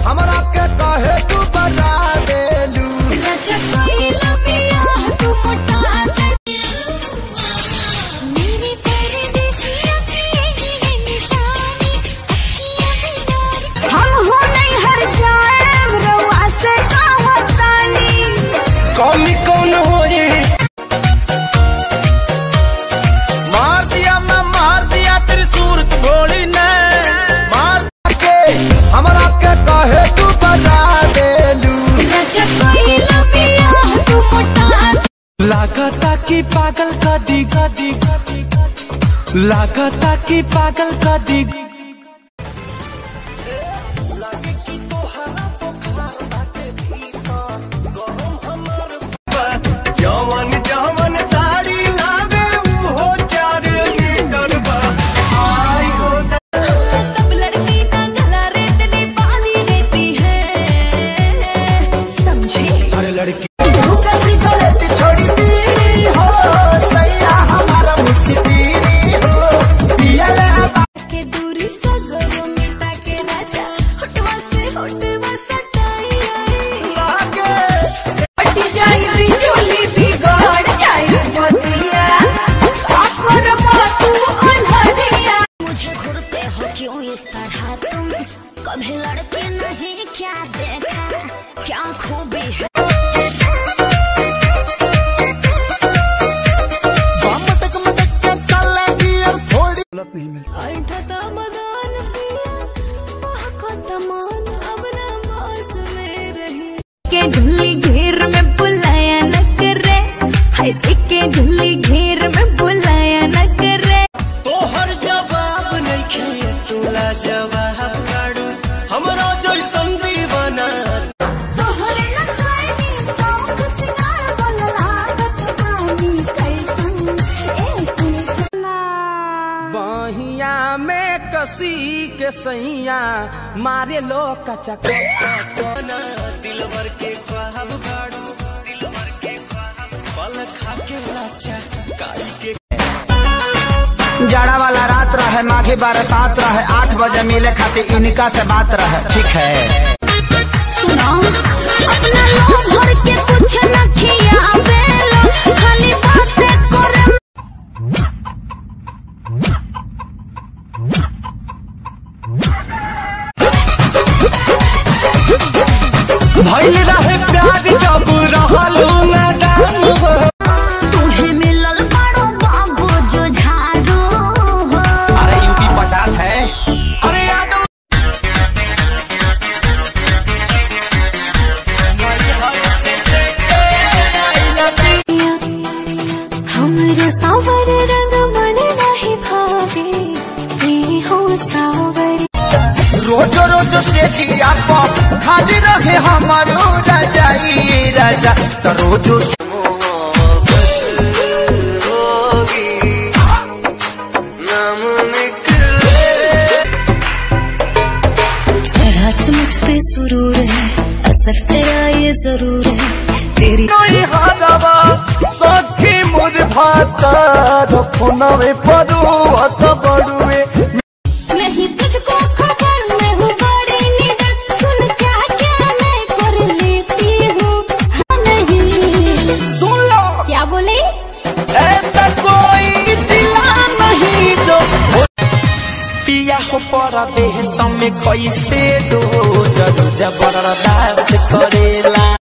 हमरा के कहे तू बता देलू हम हो नहीं हर जाए रवा से कहतानी कौमी कौन होई मार दिया मैं मार दिया तेरी सूरत भोली ने मार के हमरा के कहे तू बता देलू लागता की पागल कदी कदी लागता की पागल कदी जवन जवन साड़ी लावे उहो चार मीटर बा आई हो सब लड़की ना गला रेतनी पानी रहती है समझी अरे लड़की भूखा सिगरेट छोड़ी पीनी हो सैया हमारा मुस्तीरी हो पियले के दूरी सगरो मिटा के राजा होटवा से होटवा सटाई आई लागे हटी जाई बिजली बिगड़ जाई बतिया आखर तू अनहरिया मुझे घूरते हो क्यों इस तरह तुम कभी लड़के नहीं क्या देखा क्या खूबी है मटक मटक के चले गियर थोड़ी गलत नहीं मिलती ऐठता मदान पिया महकता मान अब ना बस में रही के झुल्ली घेर में बुलाया न करे हाय देख के झुल्ली घेर में बुलाया न करे तोहर जवाब नहीं खे तोला जवाब काड़ू हमरा जैसन दीवाना तोहरे न खाएनी सौख सिंगार बोल लागत पानी कैसन ए कैसन बहिया में कसी के सैया मारे लो कचा कोना दिलवर के ख्वाब काड़ू दिलवर के ख्वाब पल खा के लाचा काई के जाड़ा वाला रात रहे माघी बरसात रहे आठ बजे मिले खातिर इनका से बात रहे ठीक है सुना अपना लो भर के कुछ न खियावे लो खाली बातें करे भइल रहे प्यार जब रहलू मैदान हो तुम्हें मिलल बड़ो बाबू जो झाड़ू हो अरे यूपी पचास है अरे यादव हमरे सावर रंग मन नहीं भावे ये हो सावर रोज रोज से जिया पर खाली रहे हमारो रजाई राजा तो रोजो जरा मुझ पे सुरूर है असर तेरा ये जरूर है तेरी हादवा सखी मुझ भाता फोनवे परुआ बड़ुए नहीं तुझको खबर मैं हूँ बड़ी निडर सुन क्या क्या मैं कर लेती हूँ हाँ, नहीं सुन लो क्या बोले ऐसा कोई जिला नहीं जो पिया हो परदेश में कैसे दो जब जबरदस्त करेला